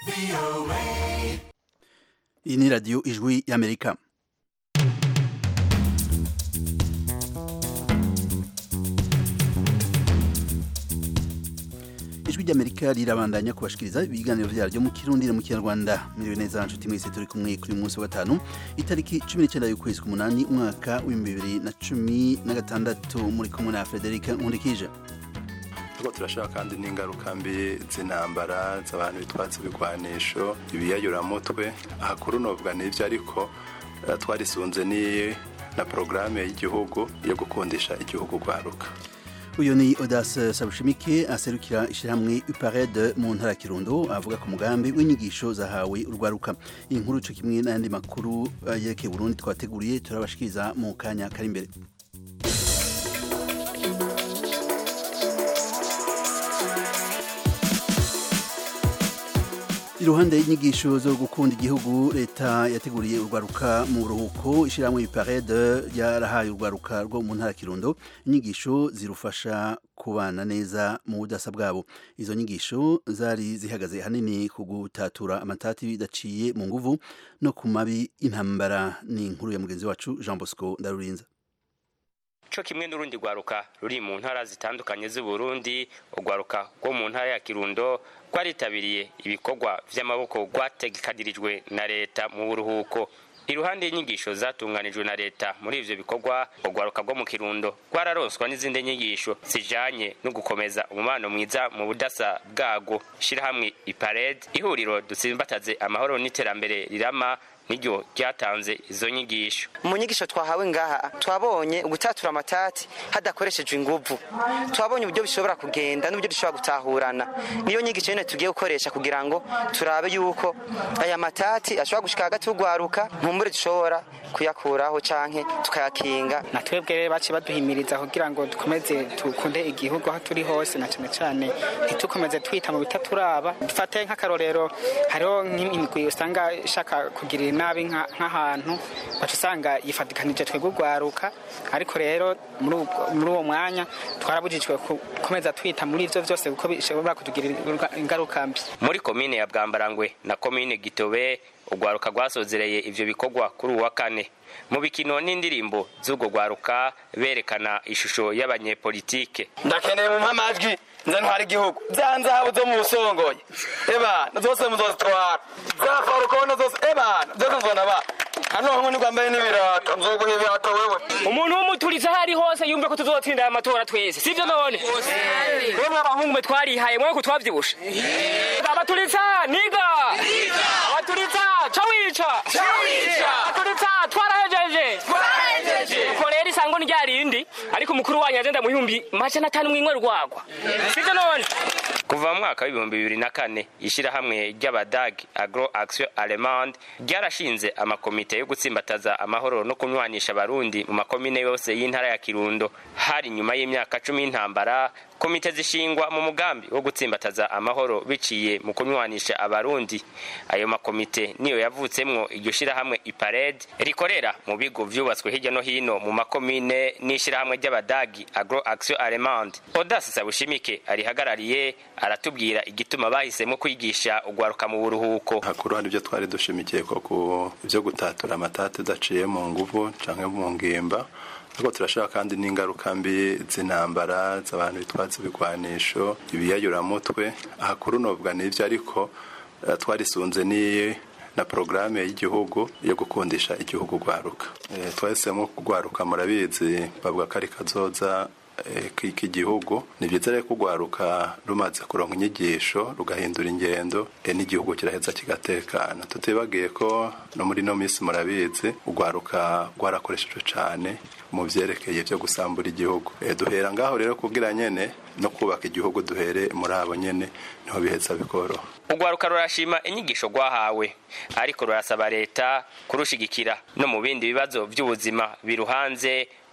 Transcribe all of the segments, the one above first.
iyi ni radiyo ijwi y'amerika ijwi ry'amerika rirabandanya kubashikiriza ibiganiro vyaryo mu kirundi no mu kinyarwanda miriwe neza nshuti mwese turi kumwe kuri uyu munsi wa gatanu itariki cumi n'icenda y'ukwezi k'umunani umwaka w'ibihumbi bibiri na cumi na gatandatu muri kumwe na frederic nkurikije ariko turashaka kandi n'ingaruka mbi z'intambara z'abantu bitwatse ibigwanisho ibiyayuramutwe aha kuri novuga n'ivyo ariko eh, twarisunze ni na porogaramu y'igihugu yo gukundisha igihugu rwaruka uyu ni Audace Sabushimike aserukira ishyirahamwe UPARED mu ntara ya Kirundo avuga ku mugambi w'inyigisho zahawe urwaruka iyi nkuru co kimwe n'ayandi makuru eh, yerekeye Burundi twateguriye turabashikiriza mu kanya kari imbere iruhande y'inyigisho zo gukunda igihugu leta yateguriye urwaruka mu buruhuko ishyirahamwe iparede ryarahaye urwaruka rwo mu ntara ya kirundo inyigisho zirufasha kubana neza mu budasa bwabo izo nyigisho zari zihagaze hanini ku gutatura amatati bidaciye mu nguvu no ku mabi intambara ni inkuru ya mugenzi wacu jean bosco ndarurinza co kimwe n'urundi rwaruka ruri mu ntara zitandukanye z'uburundi urwaruka rwo mu ntara ya kirundo rwaritabiriye ibikorwa vy'amaboko rwategekanirijwe na leta mu buruhuko iruhande y'inyigisho zatunganijwe na leta muri ivyo bikorwa urwaruka rwo mu kirundo rwararonswa n'izindi nyigisho zijanye no gukomeza umubano mwiza mu budasa bwarwo shirahamwe ipared ihuriro dutsimbataze amahoro n'iterambere rirama niryo ryatanze izo nyigisho mu nyigisho twahawe ngaha twabonye gutatura amatati hadakoreshejwe inguvu twabonye uburyo bishobora kugenda n'uburyo dushobora gutahurana niyo nyigisho nyene tugiye gukoresha kugira ngo turabe yuko aya matati ashobora gushika hagati y'urwaruka nkumbure dushobora kuyakuraho canke tukayakinga na twebwe rero baci baduhimiriza kugira ngo dukomeze dukunde igihugu aho turi hose na cane cane ntitukomeze twita mu bitaturaba dufate nk'akarorero hariho nk'imigwi usanga ishaka kugirira nabi nk'ahantu baca usanga yifatikanije twebwe urwaruka ariko rero muri uwo mwanya twarabujijwe gukomeza twita muri ivyo vyose kuko bishobora kutugirira ingaruka mbi muri komine ya bwambarangwe na komine gitobe urwaruka rwasozereye ivyo bikorwa kuri uwa kane mu bikino n'indirimbo z'urwo rwaruka berekana ishusho y'abanyepolitike ndakeneye mu mpamajwi nze ntwara igihugu za nzahabu zo mu busongoye ebana zose muzozitwara za farukone zose ebana byose nzonaba hano hamwe nigwambaye n'ibirato nzoguha ibirato wewe umuntu w'umuturizi aho ari hose yumve ko tuzotsinda aya matora twese sivyo none wemwe abahungu mwe twarihaye mwe ko twavyibushe abaturitsa niga abaturitsa ca wica abaturitsa twarahejeje uko rero isango ni rya rindi ariko umukuru wanyu agenda mu bihumbi majana atanu mwimwe rwagwa sivyo none kuva mu mwaka w'ibihumbi bibiri na kane ishyirahamwe ry'abadagi agro action allemande ryarashinze amakomite yo gutsimbataza amahoro no kunywanisha abarundi mu makomine yose y'intara ya kirundo hari nyuma y'imyaka cumi y'intambara komite zishingwa mu mugambi wo gutsimbataza amahoro biciye mu kunywanisha abarundi ayo makomite niyo yavutsemwo iryo shirahamwe ipared rikorera mu bigo vyubatswe hirya no hino mu makomine n'ishirahamwe ry'abadagi agro action allemande odas sabushimike arihagarariye aratubwira igituma bahisemo kwigisha ugwaruka mu buruhuko hakuru hari ibyo twari dushimikiye ko ku byo gutatura amatati udaciye mu nguvu canke mu ngimba ariko turashaka kandi n'ingaruka mbi z'intambara z'abantu bitwatse ibigwanisho ibiyayuramutwe aha kuri novuga n'ivyo ariko eh, twarisunze ni na porogaramu y'igihugu yo gukundisha igihugu rwaruka e, twahisemo kugwaruka murabizi bavuga ko ari kazoza k'igihugu ni byiza rero kugwaruka rumaze kuronka inyigisho rugahindura ingendo n'igihugu kiraheza kigatekana tutibagiye ko no muri no minsi murabizi ugwaruka rwarakoreshejwe cyane mu byerekeye byo gusambura igihugu duhera ngaho rero kubwira nyene no kubaka igihugu duhere muri abo nyene niho biheza bikoroha urwaruka rurashima inyigisho rwahawe ariko rurasaba leta kurushigikira no mu bindi bibazo by'ubuzima biruhanze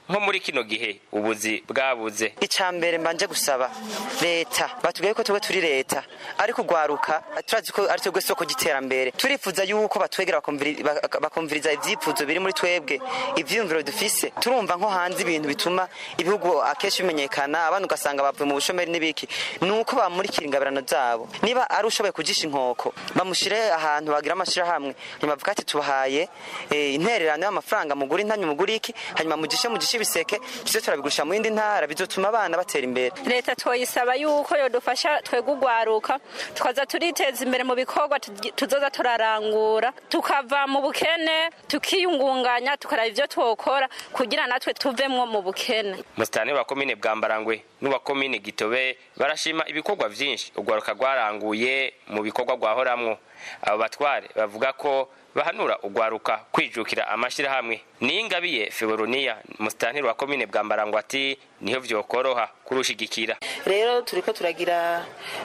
nko muri kino gihe ubuzi bwabuze icya mbere mbanje gusaba leta batubwiye ko twebwe turi leta ariko ugwaruka turazi ko ari twebwe soko ry'iterambere turifuza yuko batwegera bakumviri- bak- bakumviriza ivyifuzo biri muri twebwe ivyiyumviro dufise turumva nko hanze ibintu bituma ibihugu akenshi bimenyekana abana ugasanga bavuye mu bushomeri n'ibiki ni uko bamurikira ingabirano zabo niba ari ushoboye kujisha inkoko bamushire ahantu bagira amashirahamwe ntibavuga ati tubahaye eh, intererano y'amafaranga mugura intanyu mugura iki hanyuma mujishe mujishe ibiseke tuze turabigurisha mu yindi ntara bizotuma abana batera imbere leta twoyisaba yuko yodufasha twebwe ugwaruka tukaza turiteza imbere mu bikorwa tugi- tuzoza turarangura tukava mu bukene tukiyungunganya tukaraba ivyo twokora kugira natwe tuvemwo mu bukene musitani wa komine bwambarangwe n'uwa komine gitobe barashima ibikorwa vyinshi urwaruka rwaranguye mu bikorwa rwahoramwo abo batware bavuga ko bahanura urwaruka kwijukira amashirahamwe ningabiye feboroniya musitani wa komine bwambarangwe ati niho vyokoroha kurushigikira rero turiko turagira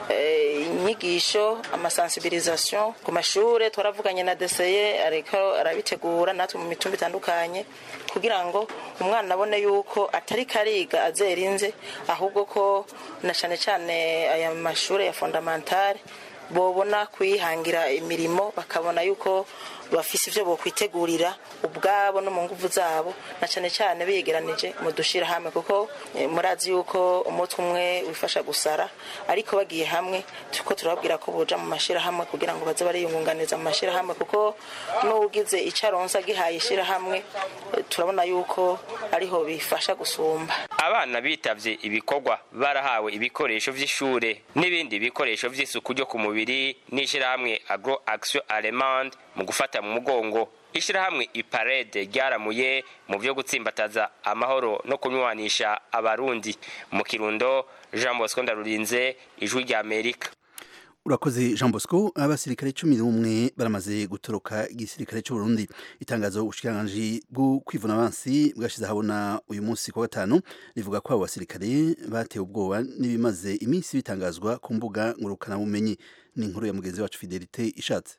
eh, inyigisho amasensibilisation ku mashure twaravuganye na deseye ariko arabitegura natwe mu mitumba itandukanye kugira ngo umwana abone yuko atari kariga azerinze ahubwo ko na cane cane aya mashure ya fondamentale bobona kwihangira imirimo bakabona yuko bafise ivyo bokwitegurira ubwabo no mu nguvu zabo na cane cane biyegeranije mu dushira hamwe kuko eh, murazi yuko umutwe umwe wifasha gusara ariko bagiye hamwe tuko turababwira ko boja mu mashira hamwe kugira ngo baze bariyungunganiza mu mashira hamwe kuko n'ugize ico aronsa gihaye ishira hamwe eh, turabona yuko ariho bifasha gusumba abana bitavye ibikorwa barahawe ibikoresho vy'ishure n'ibindi bikoresho vy'isuku ryo ku mubiri n'ishirahamwe agro action allemande mu gufata mu mugongo ishirahamwe iparede ryaramuye mu vyo gutsimbataza amahoro no kunywanisha abarundi mu kirundo jean bosco ndarurinze ijwi rya amerika urakoze jean bosco abasirikare cumi n'umwe baramaze gutoroka igisirikare c'uburundi itangazo ubushikiranganji bwo kwivuna abansi bwashize ahabona uyu munsi ku wa gatanu rivuga ko abo basirikare batewe ubwoba n'ibimaze iminsi bitangazwa ku mbuga ngurukanabumenyi ni inkuru ya mugenzi wacu fidelite ishatse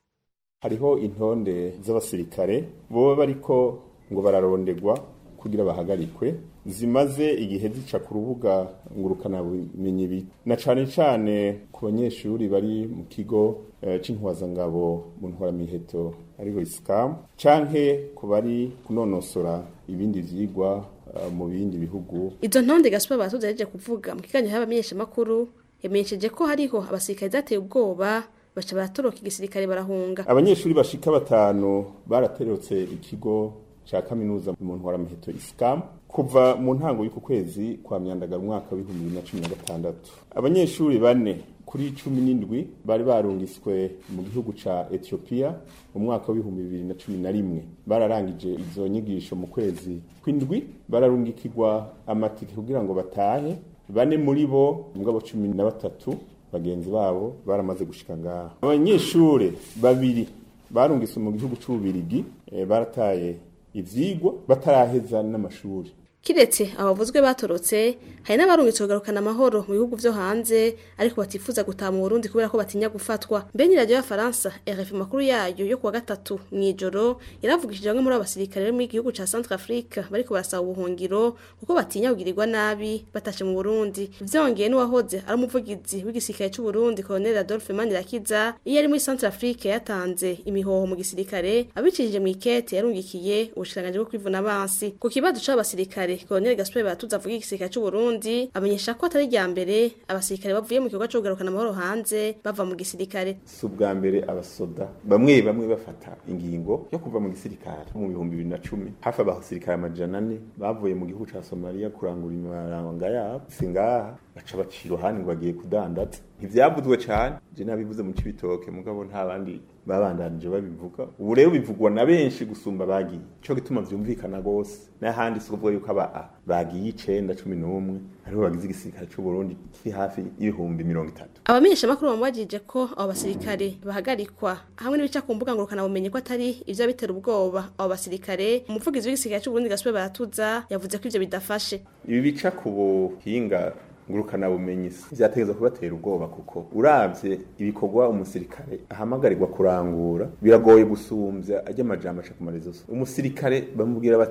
hariho intonde z'abasirikare boba bariko ngo bararondegwa kugira bahagarikwe zimaze igihe zica ku rubuga ngurukanabumenyi bi na cane cane ku banyeshuri bari mu kigo eh, c'intwazangabo mu ntwaramiheto ariho isikamu canke ku bari kunonosora ibindi vyigwa eh, mu bindi bihugu izo ntonde gaspar batuze yaje kuvuga mu kiganiro y'abamenyeshamakuru yamenyesheje ko hariho abasirikare zateye ubwoba baca baratoroka igisirikare barahunga abanyeshuri bashika batanu baraterotse ikigo ca kaminuza mu ntwaramiheto isikamu kuva mu ntango y'uku kwezi kwa myandagara umwaka w'ibihumbi bibiri na cumi na gatandatu abanyeshuri bane kuri cumi n'indwi bari barungiswe mu gihugu ca etiyopiya mu mwaka w'ibihumbi bibiri na cumi na rimwe bararangije izo nyigisho mu kwezi kw'indwi bararungikirwa amatike kugira ngo batahe bane muri bo mugabo cumi na batatu bagenzi babo baramaze gushika ngaha abanyeshure babiri barungitswe mu gihugu c'ububirigi eh, barataye ivyigwa bataraheza n'amashuri kiretse abavuzwe batorotse hari n'abarungitse kugarukana amahoro mu bihugu vyo hanze ariko batifuza gutaha mu Burundi kubera ko batinya gufatwa mbe ni radio y'afaransa RFI makuru yayo yo kuwa gatatu mw'ijoro yaravugishije bamwe muri abo basirikare bo mu gihugu ca Centre Africa bariko barasaba ubuhungiro kuko batinya kugirirwa nabi batashe mu Burundi vyongeye n'uwahoze ari umuvugizi w'igisirikare c'u Burundi Colonel Adolphe Manirakiza iyo ari muri Centre Africa yatanze imihoho mu gisirikare abicishije mu ikete yarungikiye ubushikiranganji bwo kwivuna abansi ku kibazo c'abasirikare Colonel Gaspar Batuza avuga igisirikare c'u Burundi amenyesha ko atari rya mbere abasirikare bavuye mu kigo cyo kugarukana amahoro hanze bava mu gisirikare si ubwa mbere abasoda bamwe bamwe bafata ingingo yo kuva mu gisirikare mu bihumbi bibiri na cumi hafi abasirikare amajana ane bavuye mu gihugu ca somaliya kurangura imaranga yabo si ngaha baca baca iruhande ngo bagiye kudandaza ntivyavuzwe cane je nabivuze mu cibitoke mugabo nta bandi babandanije babivuga ubu rero bivugwa na benshi gusumba bagiye ico gituma vyumvikana gose n'ahandi si kuvuga yuko aba bagiye icenda cumi n'umwe aribo bagize igisirikare c'u Burundi kiri hafi y'ibihumbi mirongo itatu abamenyesha makuru bamubajije ko abo basirikare bahagarikwa hamwe n'ibica ku mbuga ngurukana bumenyi ko atari ivyo bitera ubwoba abo basirikare umuvugizi w'igisirikare c'u Burundi Gaspar Baratuza yavuze ko ivyo bidafashe ibi bica ku buhinga ngurukana bumenyi vyategezwa kubatera ubwoba kuko uravye ibikorwa umusirikare ahamagarirwa kurangura biragoye gusumvya ajya amajambo aca ku marezo umusirikare bamubwira bati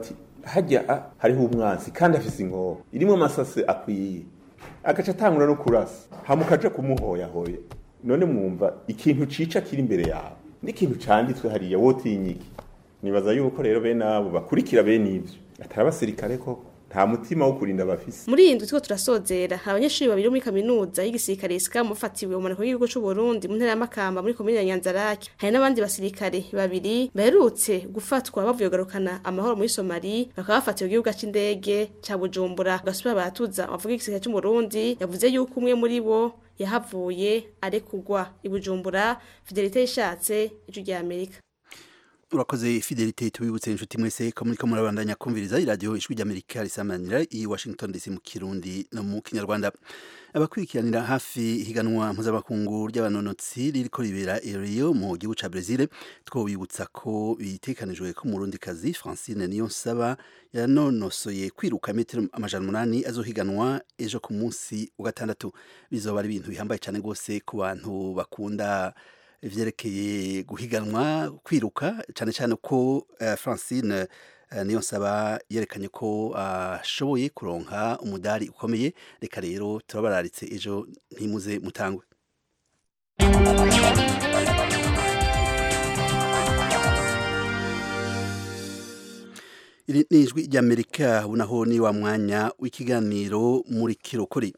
hajya a- hariho umwansi kandi afise inkoho irimo amasase akwiye agaca atangura no kurasa hama ukaja kumuhoyahoya none mwumva ikintu cica kiri imbere yawe n'ikintu canditswe hariya wotinyiki nibaza yuko rero bene abo bakurikira bene ivyo atari abasirikare koko nta mutima wo kurinda bafise muri iyi ndwi turiko turasozera hari abanyeshuri babiri bo muri kaminuza y'igisirikare isika mufatiwe mu mpanuka y'igihugu c'u Burundi mu ntara ya Makamba muri komine ya Nyanzarake hari n'abandi basirikare babiri baherutse gufatwa bavuye kugarukana amahoro muri Somali bakaba bafatiwe mu gihugu c'indege ca Bujumbura gasubira baratuza bavuga igisirikare c'u Burundi yavuze yuko umwe muri bo yahavuye arekugwa i Bujumbura Fidelite yishatse ijwi rya Amerika urakoze fidelite tubibutse inshuti mwese ko muriko murabandanya kumviriza iradiyo ijwi ry'amerika risamanira i washington dc mu kirundi no mu kinyarwanda abakurikiranira hafi higanwa mpuzamakungu ry'abanonotsi ririko ribera i rio mu gihugu ca brezil twobibutsa ko bitekanijwe ko umurundikazi francine niyonsaba yanonosoye kwiruka metero amajana umunani azohiganwa ejo ku munsi wa gatandatu bizoba ari ibintu bihambaye cyane rwose ku bantu bakunda ivyerekeye guhiganwa kwiruka cyane cyane ko uh, Francine uh, niyo nsaba yerekanye ko ashoboye uh, kuronka umudari ukomeye reka rero turabararitse ejo ntimuze mutangwe iri ni ijwi ry'amerika unaho ni wa mwanya w'ikiganiro muri kirokori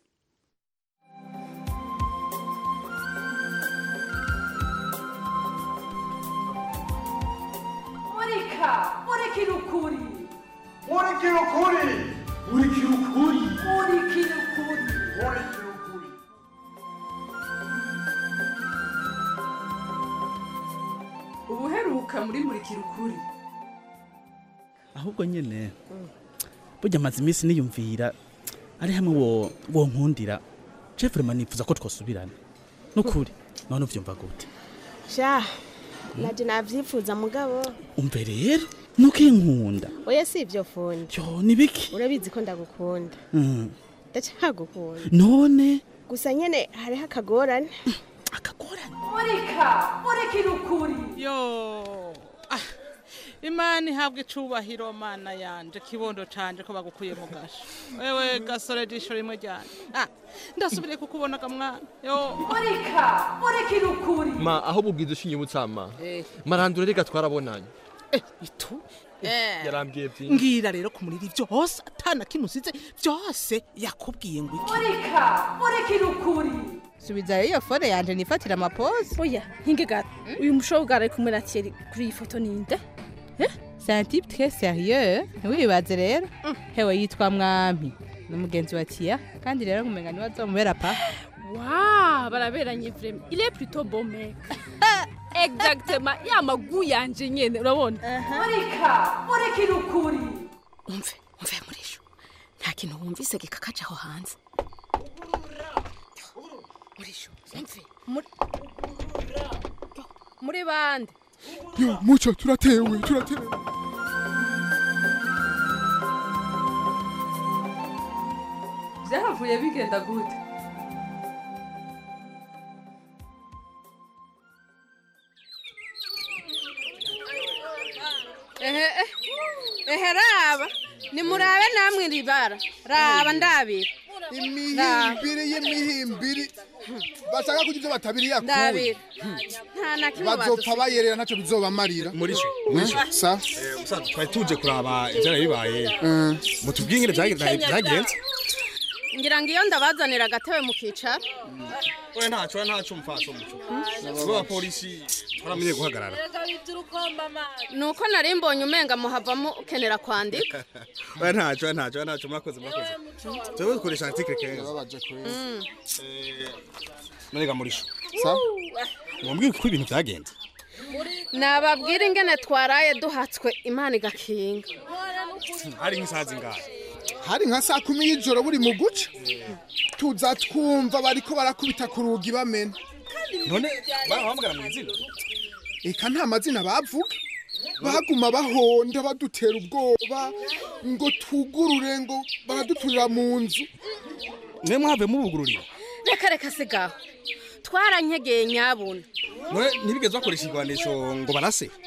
murika murikira ukuri murikira ukuri murikira ukuri murikira ukuri murikira ukuri ubuheruka muri murikira ukuri ahubwo nyene burya amaze iminsi niyumvira ari hamwe wo wo nkundira Jeffrey nifuza ko twosubirana nukuri none uvyumva gute sha naje navyifuza mugabo umve rero nuko inkunda oya si ivyo fundi yo nibiki urabizi ko ndagukunda mm. ndacagukunda none gusa nyene hariho akagorane murika murikira ukuri yo ah, imana ihabwa icubahiro mana yanje kibondo canje ko bagukuye mu gasho wewe gasore jisho rimwe ryane ah, ndasubiriye kukubonaga mwana yo murika murikira ukuri ma aho bubwiza ushinyibutsa ma marandure reka twarabonanye itu yarambwiye byinshi ngira rero kumurira byose atana kimusize byose yakubwiye ngo iki murika murikira ukuri subizayo iyo fone yanje nifatira amaposi oya nkingegara uyu mushobwa ari kumwe na Thierry kuri iyi foto ninde c'est un type très sérieux ntiwibaze rero hewe yitwa mwami n'umugenzi wa tia kandi rero ngumenga niwe azomubera pa wa baraberanye vraiment il est plutôt beau mec exactement ya magu yanje nyene urabona murika murikira ukuri umve umve murisho nta kintu wumvise gikakaje aho hanze murisho umve muri muri bande yo muco turatewe turatewe byahavuye bigenda gute ehe ehe raba nimurabe namwe ribara raba ndabira imihimbiri y'imihimbiri bashaka kugira ibyo batabiriye ndabira nta na kimwe bazopfa bayerera ntacyo bizobamarira murisho Eh, murisho sa musaza twari tuje kuraba ivyaraye bibaye mutubwiye ingene vyagen- vyagenze ngira ngo iyo ndabazanira agatebe mukicara oya ntaco oya ntaco mfaso muco bo abapolisi twaramenye guhagarara nuko nari mbonye umenga muhavamo ukenera kwandika oya ntaco oya ntaco oya ntaco murakoze murakoze twebwe dukoresha article kenza Mm. nonega murisho sa mumbwire ko ibintu vyagenze nababwira ingene twaraye duhatswe imana igakinga hari nk'isaha zingahe hari nka saa kumi y'ijoro buri mu guca tuza twumva bariko barakubita ku rugi bamena none barahamagara mu izina eka nta mazina bavuga baguma bahonda badutera ubwoba ngo tugurure ngo baraduturira mu nzu mwe mwave mubugururira reka reka sigaho twaranyegeye nyabuna none ntibigeze bakoresha igwanisho ngo barase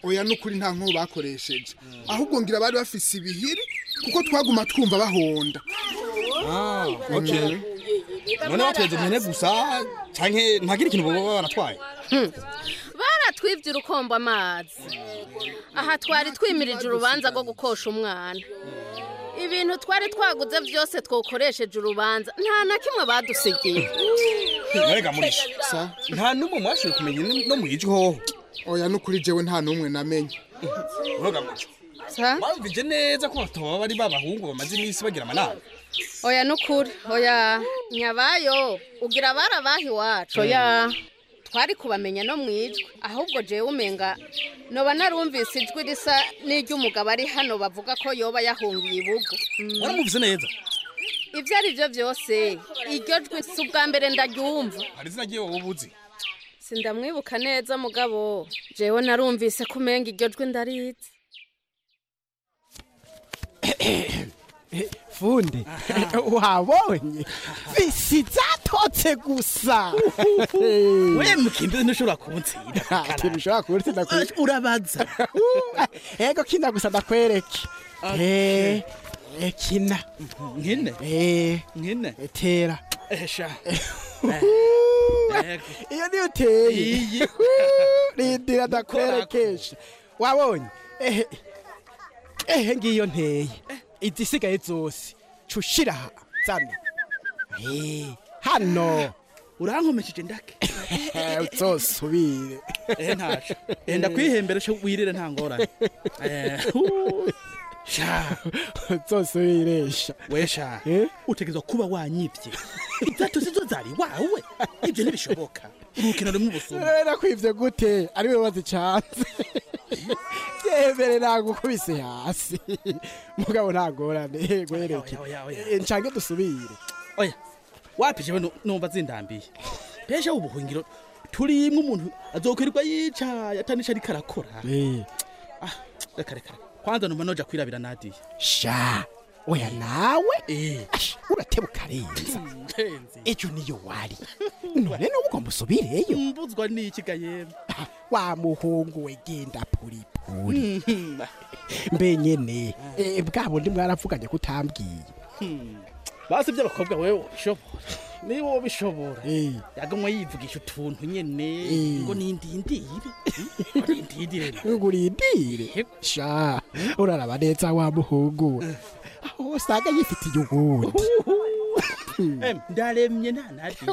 oya nukuri nta nko bakoresheje ahubwo ngira bari bafise ibihiri kuko twaguma twumva bahonda Ah, okay. none batweze impene gusa canke ntagira ikintu boba baratwaye baratwibye urukombo amazi aha twari twimirije urubanza rwo gukosha umwana ibintu twari twaguze byose twakoresheje urubanza nta na kimwe badusigiye narega murisha nta n'umwe mwashoboye kumenya no mwijwi hoho oya nukuri jewe nta n'umwe namenye uroga muco wumvije neza ko batoba bari babahungu bamaze iminsi bagira amanama oya nukuri oya nyabayo ugira barabaha iwacu oya twari kubamenya no mu ijwi ahubwo jewe umenga noba narumvise ijwi risa n'iry'umugabo ari hano bavuga ko yoba yahungiye ibugo Mm. waramuvise neza ibyo ari byo byose iryo jwi si ubwa mbere ndaryumva hari izina ryiwe wowe ubuzi sindamwibuka neza mugabo jewe narumvise ko umenga iryo jwi ndarizi fundi wabonye bisi zatotse gusa we mukimbi ntushobora kunsira kintu ushobora kuntsinda kuri urabaza ego kina gusa ndakwereke Eh, eh, kina nkine Eh, nkine tera esha iyo niyo uteye Iyi. rindira ndakwerekesha wabonye ehe ehe ngiyo nteye izisigaye zose cushira aha zana Eh, hano urankomesheje ndake uzosubire ehe ntaco Eh, ndakwihembera cyo wirire nta ngorane Eh, hu, sha uzosubiresha wesha utegerezwa kuba wanyivye izato sizo zari wawe ibyo ntibishoboka urukino rumwe ubusuma rero kwivye gute ari we wazicanze byemere nagukubise hasi mugabo ntagorane gwereke ncange dusubire oya wapije we numva zindambiye pesha ubuhungiro turimwe umuntu azokwirirwa yicaye atanisha ariko arakora Ah, reka reka reka. kwanza numva noja kwirabira nadiye sha oya nawe Ash, uratebuka arenza ejo niyo wari none nubu ugomba usubireyo mbuzwa n'iki ga yemwe wa muhungu we genda puripuri mbe nyene eh, bwa bundi mwaravuganye ko utambwiye basi by'abakobwa wewe ubishobora niba ubishobora yagomwe yivugisha utuntu nyene ngo nindindire ngo nindindire ngo urindire sha uraraba neza wa muhungu we aho usanga yifitiye uwundi Em, ndaremye nta nadi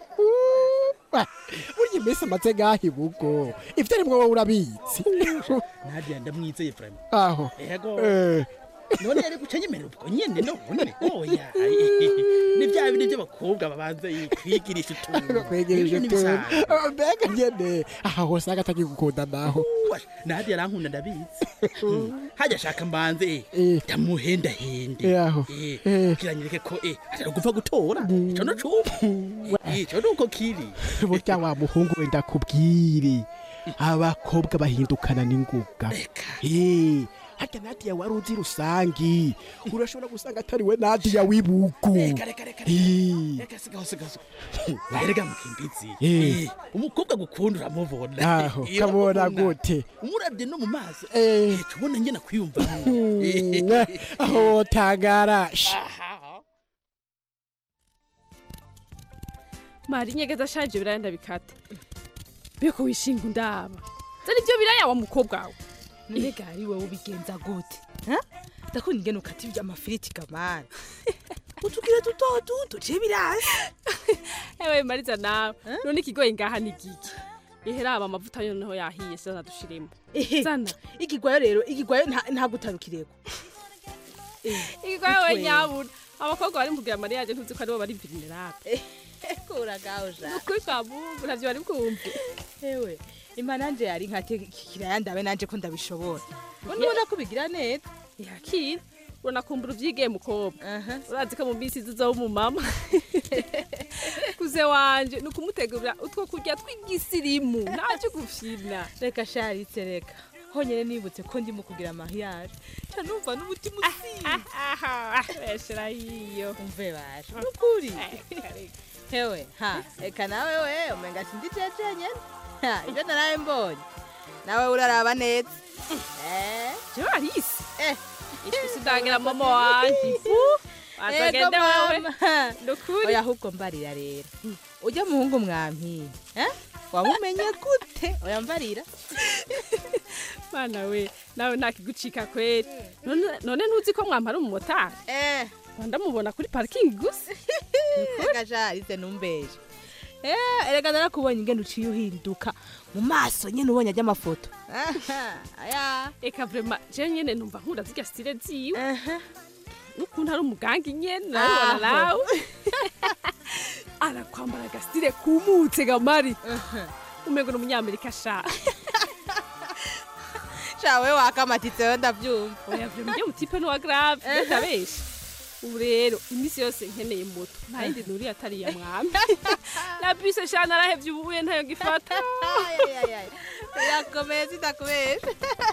burya iminsi amaze ngaho ibugo ivyo arimwo wowe urabizi nadia ndamwizeye vrema aho ego Eh. none yari guca nyemerera ubwo nyene none oya ni bya bindi by'abakobwa babanza kwigirisha utuntu kwegereje Ibyo tu n'ibisanzwe. mbega nyene aha hose agatagiye gukunda naho nadia arankunda ndabizi hajya ashaka mbanze ndamuhendahende yaho kugira nyereke ko eh atari gupfa gutora ico no cuma ico nuko kiri burya wa muhungu we ndakubwire abakobwa bahindukana n'inguga Eh, harya nadiya wari uzi rusangi urashobora gusanga atari we nadiya w'ibugu reka reka reka Eh. reka sigaho sigaho erega mukimbizi Eh. Eh, umukobwa gukunda uramubona aho Eh, kabona uramubona. gute umurabye no mu maso Eh. tubona ngena kwiyumva Mm, aho tangarasha mari inyegeza ashaje biraya ndabikata beko wishinga undaba zari ibyo biraya wa mukobwa wawe mbega ari wowe ubigenza gute Ha? ndakunda ingene ukata ibyo amafiriti gamana utubwire duto duto je birasi ewe mariza nawe none ikigoye ngaha ni giki iheraba amavuta yo noneho yahiye sasa dushiremo zana igigwayo rero igigwayo nta- ntabwo utarukirego ikigoye we nyabuna abakobwa bari mubwira mariyaje ntuzi ko aribo bari vulnerable kuragaho ja ukuri kwa mungu ntavyo bari bwumve ewe imana nanje yari nkate kiraya ndabe nanje ko ndabishobora ngo nubona ko bigira neza yakira uranakumbura uvyigiye mukobwa urazi ko mu minsi ziza w'umumama kuze wanje ni ukumutegurira utwo kurya tw'igisirimu ntacyo gufyina reka sharitse reka honyine nibutse ko ndimo kugira mariage ca numva n'umutima usiye beshera yiyo umve baje nukuri hewe ha reka nawe we umenga sindi jeje nyene Ha, ivyo naraye mbonye nawe uraraba neza jewe arisi ishwi sindangira mama wanje ifu azagende wewe nukuri oya ahubwo mbarira rero ujya muhungu mwampi eh? wamumenye gute oya mbarira mana we nawe ntakigucika kweri None- none ntuzi ko mwambara umumotari eh ndamubona kuri parikingi gusa gajarize numbeje Eh, erega narakubonye ingene uciye uhinduka mu maso nyene ubonye ajya amafoto aya eka vrema jewe nyene numva nkunda zirya stile ziwe n'ukuntu ari umuganga nyene narabona Aho. nawe arakwambara agasitile kumutse gamari umengo ni umunyamerika sha shawe wakamatitseho ndavyumva oya vrema ujye mutipe n'uwa grave ndabesha ubu rero iminsi yose nkeneye moto nta yindi nuri atari iya mwami na bise sha narahevye ubuye ntayo gifata yakomeye sitakubesha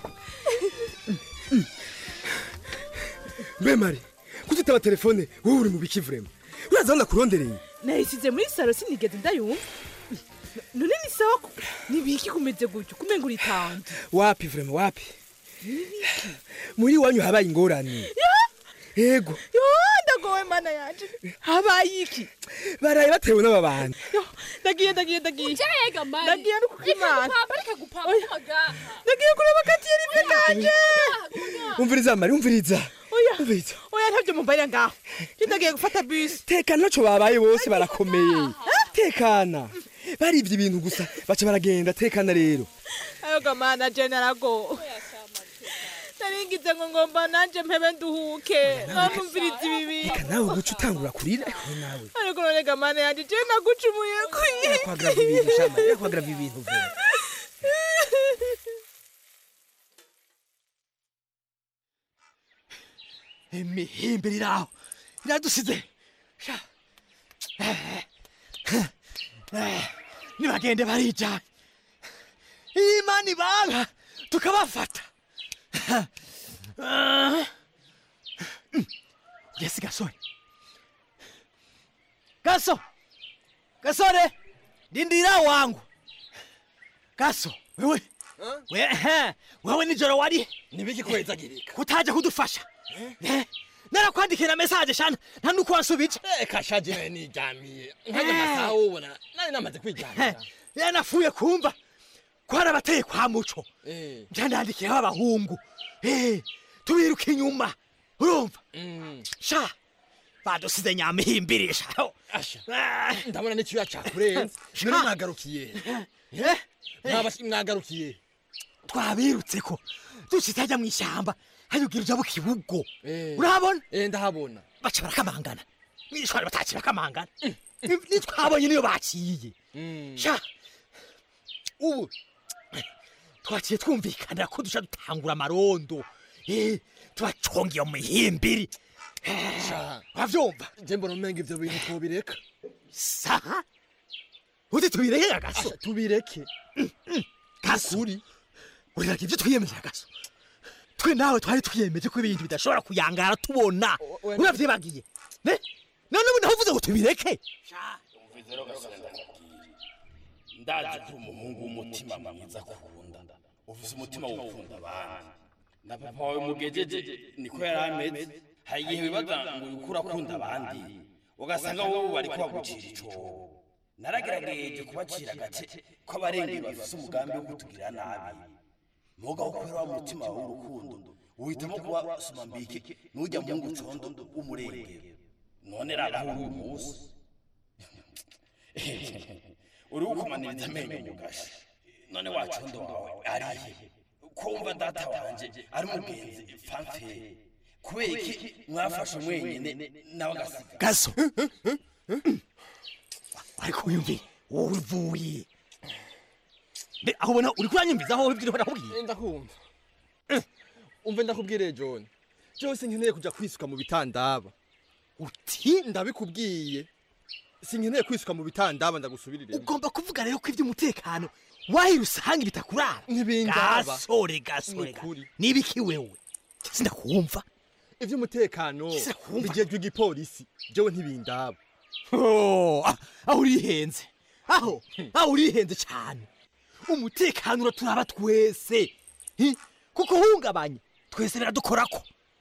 mbe mari kutitaba telefone wowe uri mu biki vrema uraza aho ndakurondereye nayisize muri saro sinigeze ndayumva none ni sawa ko nibiki kumeze gutyo kumenga uritanze wapi vrema wapi muri iwanyu habaye ingorane yego yo ndagowe mana yanje habaye iki baraye batewe n'ababandi ndagiye ndagiye ndagiye Jega mari ndagiye no kukimana Igupapa reka gupapa ndagiye kureba katiyeri ive kanje umviriza mari umviriza oya umviriza oya ntabyo mumbarira ngaho Njye ndagiye gufata bisi tekana ntaco babaye bose barakomeye tekana barivye ibintu gusa baca baragenda tekana rero ayo gamana je narago naringize ngo ngomba nanje mpebe nduhuke nonumviriza ibi bintu reka nawe guca utangura kurira ewe nawe ariko none gamana yanje je nagucumuye kuyi yakwagrava ibintu shama yakwagrava ibintu vrema imihimbi iraho iradusize Sha. Eh, eh, nibagende barijanye imana ibanga tukabafata yesi gasore gaso gasore dindira wangu gaso wewe we, he, wewe nijoro wari nibiki kwezagirika kutaje kudufasha Eh, narakwandikira mesaje shana nta nuko wansubije reka shaje nijamiye nkajya amasaha wubona nari namaze kwijamira yanafuye kumva ko hari abateye kwa muco byandandikiyeho abahungu Eh, tubiruka inyuma urumva sha badusize nyamihimbirisha ndabona n'icyuya cyakurenze none mwagarukiye mwagarukiye twabirutse ko ducitajya mu ishyamba hayugira uja bukibugo urabona ndahabona baca barakamangana mwishwari bataci bakamangana nitwabonye niyo baciye sha ubu twaciye twumvikanira ko duca dutangura amarondo Eh, tubacongeye mu mihimbiri uravyumva je mbona umenga ivyo bintu twobireka saha uti tubireke agaso tubireke gasuri uriraga ibyo twiyemeje agaso twe nawe twari twiyemeje ko ibintu bidashobora kuyangara tubona uravyibagiye Ne? none ubu naho uvuze ngo tubireke ndazi ko umuhungu w'umutima mwiza akunda ufise umutima wo gukunda abandi na papa wawe mugejeje niko yari ameze hari igihe wibaza ngo uriko urakunda abandi ugasanga wowe bari kubagucira icobo naragerageje kubacira agace ko abarengero bafise umugambi wo kutugirira nabi muga kubera wa mutima wawe w'urukundo uhitamo kuba somambike n'ujya mu ngo condo w'umurengero none raba uyu munsi uri gukomaniriza amenyo mu gashi none wacondo wawe arihe kumva data wanje ari mugenzi fanfere kubera iki mwafashe mwenyine nawe agasiga gaso ariko wiyumviye wowe uvuye Mbe, aho ubona uri kuranyumviza aho ibyo nakubwiye ndakumva umve ndakubwire john byose nkeneye kujya kwisuka mu bitandaba uti ndabikubwiye sinkeneye kwisuka mu bitandaba ndagusubirire ugomba kuvuga rero ko iby'umutekano wahi rusange bitakurara ntibindaba gasore gasore Ni ukuri. nibiki wewe sindakumva ivy'umutekano bigejwe igipolisi jewe ntibindaba Oh, ah, aho urihenze aho aho urihenze cyane umutekano uraturaba twese Hi, kukuhungabanya twese biradukorako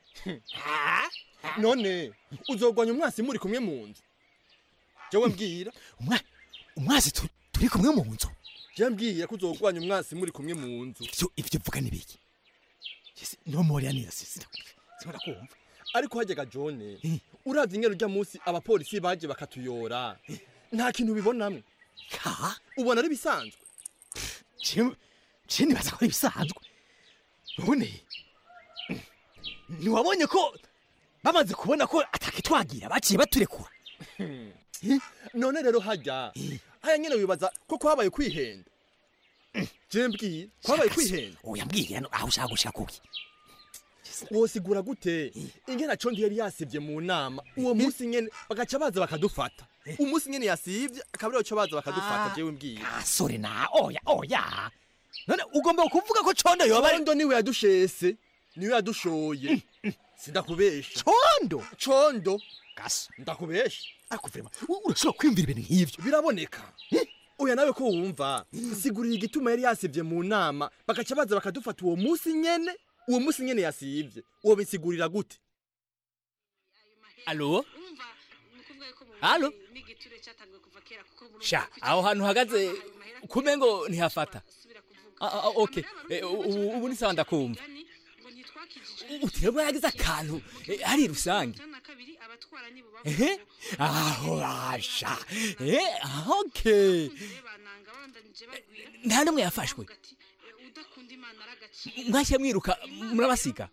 none uzogwanya umwasi muri kumwe mu nzu jewe mbwira umwasi tu- turi kumwe mu nzu jewe mbwira ko uzogwanya umwasi muri kumwe mu nzu ivyo ivyo vuga ni biki ntomorera neza sinora kumva ariko hajyaga jone uravye ingero urya munsi abapolisi baje bakatuyora nta kintu ubibonamwe ka ubona ari bisanzwe je nibaza ko ari ibisanzwe none ntiwabonye ko bamaze kubona ko atakitwagira baciye baturekura none rero hajya haya nyene wibaza ko kwabaye kwihenda je mbwira kwabaye kwihenda oya mbwira no aho ushaka gushika kuki wosigura gute ingena condi yari yasivye mu nama uwo munsi nyene bagaca baza bakadufata umunsi nyene yasivye akaba arico baza bakadufata Ah, jewe mbwira asore na oya oya none ugomba kuvuga ko condo yoba ari condo niwe yadushese niwe yadushoye sindakubesha condo condo gasa ndakubesha ariko vrema urashobora kwiyumvira ibintu nk'ivyo biraboneka oya nawe ko wumva sigurira igituma yari yasivye mu nama bagaca baza bakadufata uwo munsi nyene uwo munsi nyene yasivye uwo bisigurira gute alo alo sha aho hantu uhagaze kumengo ntihafata Ah, ah, ah, okay Eh, ubu ubu ni sawa ndakumva utirabwo yagize akantu eh, hari rusange ehe aho asha eh okay nta n'umwe yafashwe mwashye mwiruka murabasiga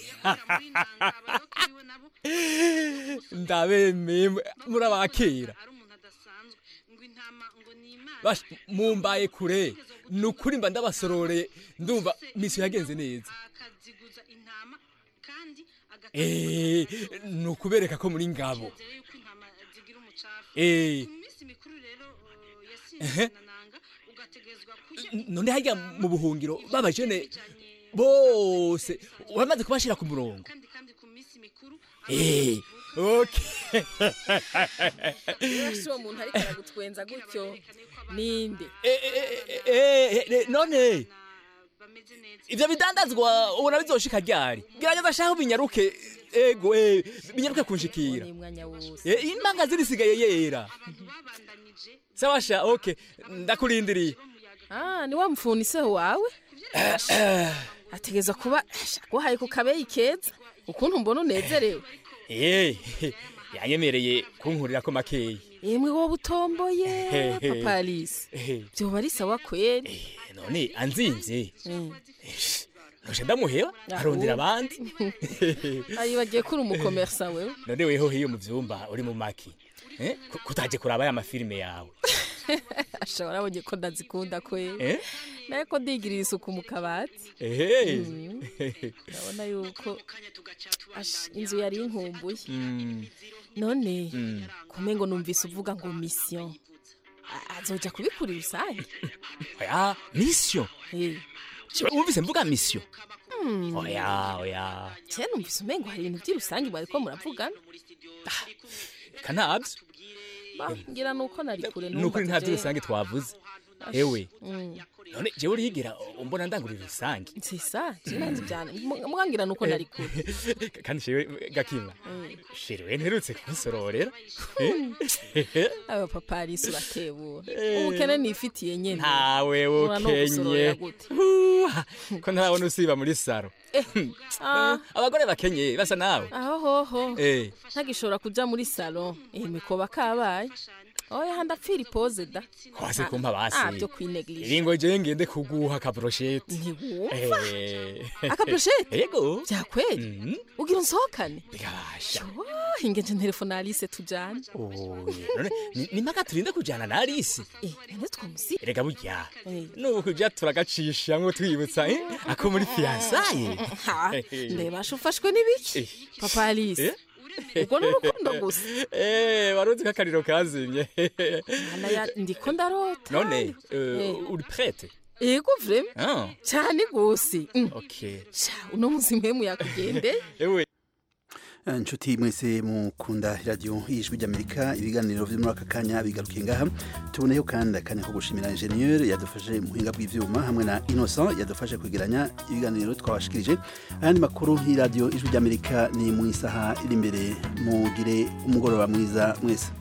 ndabemeye murabakira Basha, mumbaye kure ni ukuri mba ndabasororeye ndumva misiyo yagenze neza Eh, ni ukubereka ko muri ngabo Eh. Ehe. none harya mu buhungiro babajene bose uramaze kubashira ku murongo Eh, okay si uwo muntu ariko aragutwenza gutyo ninde Eh, eh, none ivyo bidandazwa ubona bizoshika ryari gerageza shaho binyaruke ego eh, binyaruke kunshikira umwanya wose Eh, imanga zirisigaye yera sawa sha okay ndakurindiriye ah ni wa mfuniseho wawe ategeza kuba guhaye ku kabeyi keza ukuntu mbona unezerewe Eh, yanyemereye kunkurira ko makeyi yemwe wowe utomboye Hehe. papa alice Eh, byoba ari sawa kweri none anzimvye Mm. noje ndamuheba arondera abandi ari bagiye kuri umukomersa wewe none weho hiyo mu vyumba uri mu maki Eh, ku- kutaje kuraba ya mafilime yawe ashobora abonye ko ndazikunda kweri Eh? naye ko ndigirira isuku mu kabati ehe Mm. ndabona yuko Ash, inzu yari inkumbuye Mm, none mm. kumengo numvise uvuga ngo mission A- azoja kubikura rusange oya mission Jewe wumvise mvuga mission Hmm. oya oya kera numvise umengo hari ibintu by'irusange mwariko muravugana eka ntabyo Ba, ngira nuko nari kure ni ukuri nta by'urusange twavuze Ash, ewe mm. none jewe uriyigira umbona ndangurira rusange sisa sinanzi byane mwangira nuko nari kure kandi shewe gakima Mm. sherewe nterutse kumusororera aba papa arisi urakebura Eh. ubukene nifitiye nyene ntawe Ubona no gusororera ukenye gute? Huha, ko ntarabona usiba muri saro Ah. abagore bakenye basa nawe aho hoho Eh. ntagishobora kuja muri salo eh mikoba kabaye oya handapfira ipoze da kwase kumpa ah basi byo kwineglige iringo je ngende kuguha akabrosheti ntiwumva Eh. akabrosheti yego byakweri ugira unsohokane bigabasha Oh, ingenje telefone Alice tujane Oye, none ni- ni mpaka turinde kujana na Alice eh none twamusi erega burya Eh. nubu kuja turagacisha ngo twibutsa eh, ako muri fiansaye Ha, ndebasha ufashwe n'ibiki papa Alice ubwo ni urukundo gusa Eh, waruzi ko akariro kazimye Mana ya ndiko ndarota none Eh. eh, uri prête yego vrema Ah, cyane gose Mm. okay Sha, uno musi mpemu yakugende ewe inshuti mwese mukunda radiyo y'ijwi ry'amerika ibiganiro byo muri aka kanya bigarukiye ngaha tuboneyeho kandi akanya ko gushimira injeniyeri yadufashe mu buhinga bw'ibyuma hamwe na innocent yadufashe kwegeranya ibiganiro twabashikirije ayandi makuru y'iradiyo ijwi ry'amerika ni mu isaha iri imbere mugire umugoroba mwiza mwese